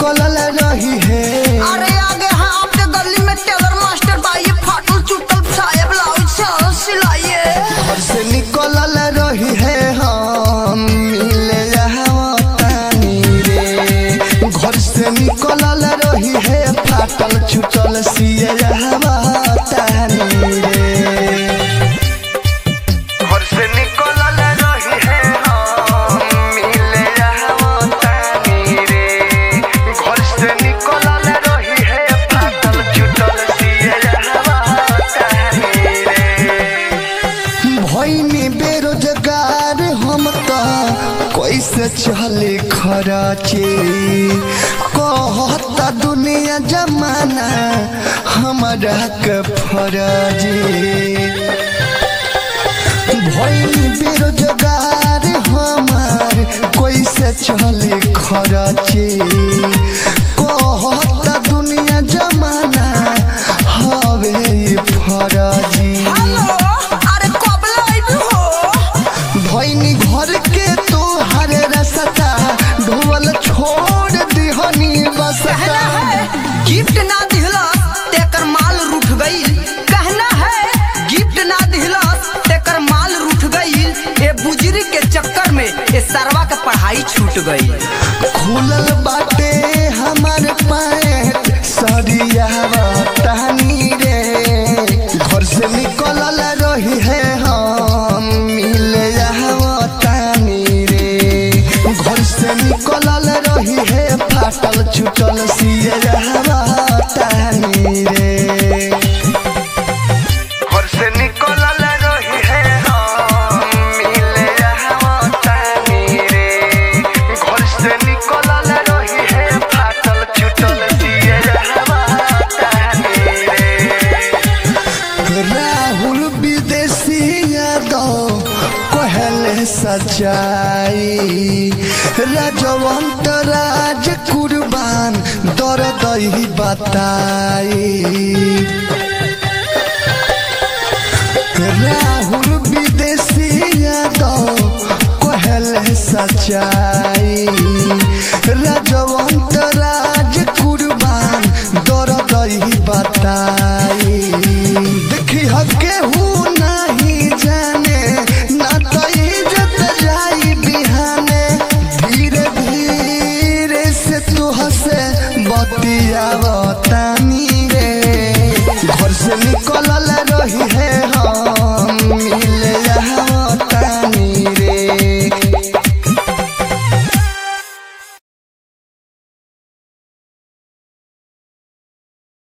निकलल रही है अरे आगे हाँ आपके गली में टेलर मास्टर भाई फाटल चुटल साहेब ब्लाउज से सिलाइए घर से निकलल रही है हम मिले तानी रे घर से निकलल रही है फाटल छुटल सिए तानी रे घर से निकलल रही है हम मिले तानी रे घर से निकलल रही है फाटल छुटल सिए तानी रे भैनी बेरोजगार हम त कैसे चले खराचे कहता दुनिया जमाना हमारा के फराजे भैनी बेरोजगार हमार कैसे चले खराचे कहता दुनिया जमाना हवे ई फराजी हेलो अरे कब लाइव हो भैनी घर के तो हरे रसता ढोल छोड़ दिहनी बसता कहना है गिफ्ट ना दिहला तेकर माल रूठ गई कहना है गिफ्ट ना दिहला तेकर माल रूठ गई ए बुजरी के चक्कर में ए सरवा के पढ़ाई छूट गई खुलल बाटे हमार पैंट सरिया टहनी रे घर से निकलल रही है हम मिले तानी रे घर से निकलल रही है फाटल छुटल सिए तानी रे घर से निकलल रही है हम मिले तानी रे घर से निकलल रही है फाटल छुटल सिए तानी रे राहुल विदेशी यादव कहले सच्चाई राजवंत राज कुर्बान दर्द ही बताई राहुल विदेशी यादव कहले सच्चाई राजवंत राज कुर्बान दर्द ही बताई देखी हके हूँ नहीं जाने ना तो इज्जत जाई बिहाने धीरे धीरे से तू हसे बतियाव